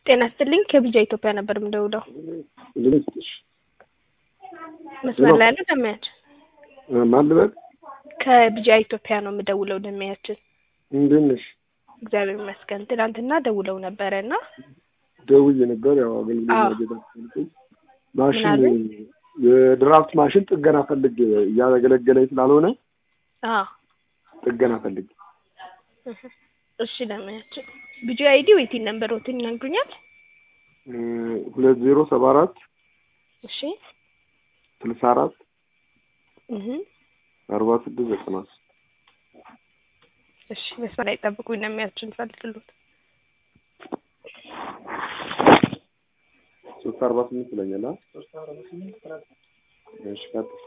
ጤና ይስጥልኝ ከቢጃ ኢትዮጵያ ነበር የምደውለው። ልስጥሽ መስመር ላይ ያለ ደሚያችን ማን ልበል? ከቢጃ ኢትዮጵያ ነው የምደውለው። ደሚያችን እንዴት ነሽ? እግዚአብሔር ይመስገን። ትናንትና ደውለው ነበረ እና ደውዬ ነበር። ያው አገልግሎት አዎ። ማግኘት አልቻልኩም። ማሽን ምን አሉኝ? የድራፍት ማሽን ጥገና ፈልጌ እያገለገለኝ ስላልሆነ አዎ ጥገና ፈልጌ እሺ ደሚያችን ቢጂ አይዲ ወይቲን ነምበር ወትን ይነግሩኛል? ሁለት ዜሮ ሰባ አራት እሺ ስልሳ አራት እህ አርባ ስድስት ዘጠና ሶስት እሺ መስመር ላይ ጠብቁኝ። ደሚያችን ፈልፍሉት ሶስት አርባ ስምንት ይለኛል። አ? እሺ ቀጥል።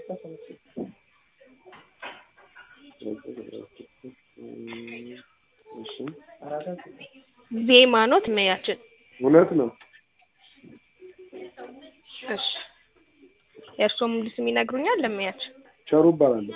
እሺ ዜማ ነው ትመያችን። እውነት ነው። እሺ የእርስዎ ሙሉ ስም ይነግሩኛል? ለሚያችን ቸሩ እባላለሁ።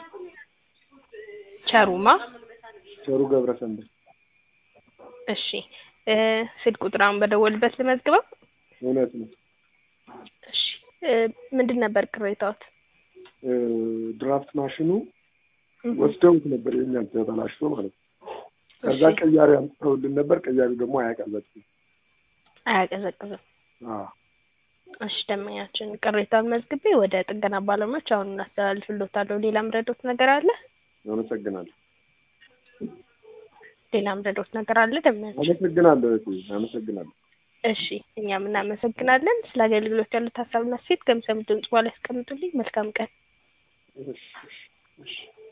ቸሩማ ቸሩ ገብረሰንበት እሺ እ ስልክ ቁጥራውን በደወልበት ልመዝግበው። እውነት ነው። እሺ እ ምንድን ነበር ቅሬታዎት? እ ድራፍት ማሽኑ ወስደውት ነበር የኛን ተበላሽቶ ማለት ነው። ከዛ እሺ። ቀያሪ አምጥተውልን ነበር። ቀያሪው ደግሞ አያቀዘቅዝም። አያቀዘቅዝም። አዎ እሺ ደመኛችን ቅሬታውን መዝግቤ ወደ ጥገና ባለሙያዎች አሁን እናስተላልፍልዎታለሁ። ሌላ ምረዶት ነገር አለ? አመሰግናለሁ። ሌላ ምረዶት ነገር አለ ደመኛችን? አመሰግናለሁ እህቴ፣ አመሰግናለሁ። እሺ እኛም እናመሰግናለን። ስለ አገልግሎት ያሉት ሀሳብና ሴት ገምሰም ድምጽ በኋላ ያስቀምጡልኝ። መልካም ቀን። እሺ እሺ እሺ